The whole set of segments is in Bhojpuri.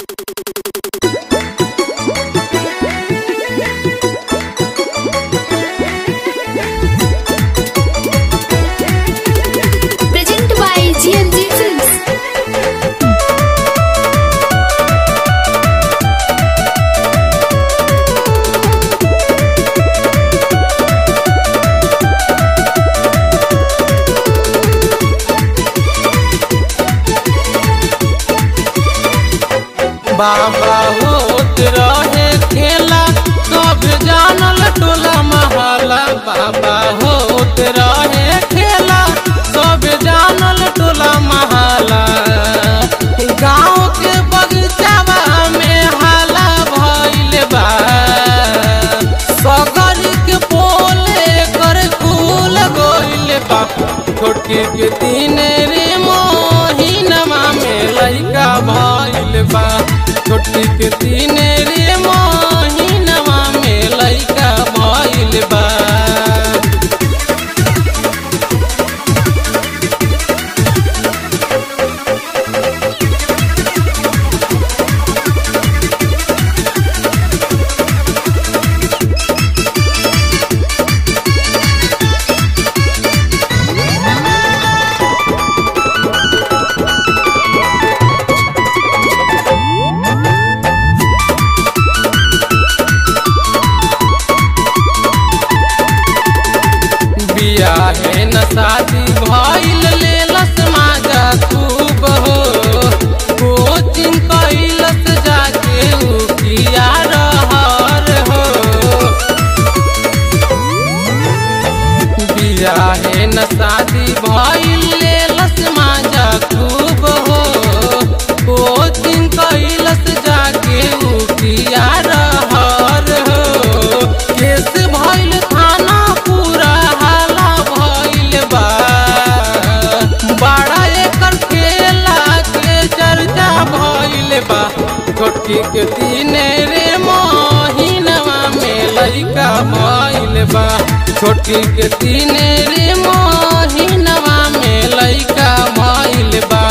Presented by GMG Films. बाबा होत रहे खेला सब जानल टोला महला बाबा होत रहे खेला सब जानल टोला महला गाँव के बगीचावा में हाला भइल बा सगर के पोले कर फूल गइल बा छोटकी के तीन रे मोहिनमा में लइका भइल बा छोटकी के तीन रे मोहिनमा में लइका भइल बा बियाहे न शादी भइल लेलस माजा खूब हो कोचिंग कैलस जाके उ किया रहर हो बियाहे न शादी भइल लेलस माजा खूब हो कोचिंग कैलस जाके उ किया रहर हो केस भइल थाना पूरा हाला भइल बा बड़ा एकर खेला के चर्चा भइल बा छोटकी के तीन रे मोहिनवा में लइका भइल बा छोटकी के तीन रे मोहिनवा में लइका भइल बा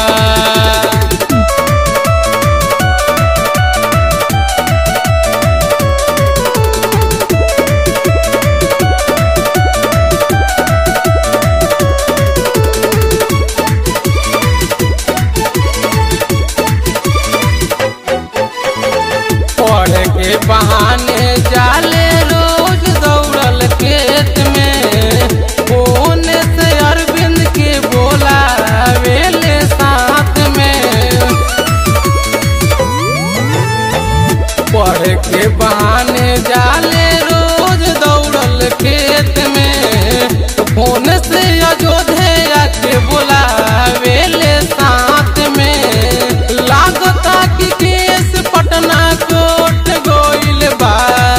पढ़ के बहाने जाले रोज दौड़ल खेत में फोन से अरविंद के बोला वेले साथ में पढ़ के बहाने जाले रोज दौड़ल खेत में फोन से अयोध्या के बोला वेले साथ में लागता कि केस पटना कोट गोइल बा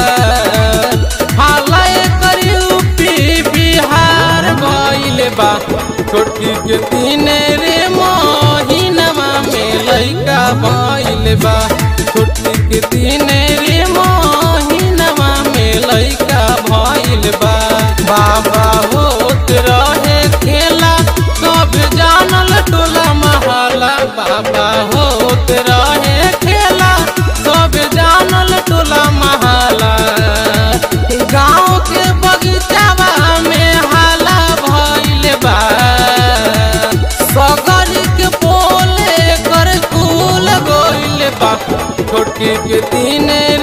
हालय कर यूपी बिहार गइल बा छोटकी के तीन रे मोहिनवा में लइका भइल बा छोटकी के तीन रे मोहिनवा में लइका भइल बा बाबा होत रहे खेला सब जानल टोला महला बाबा होत रहे खेला सब जानल टोला महला गाँव के बगीचावा में हाला भइल बा सगर के पोले कर फूल गइल बा छोटकी के तीन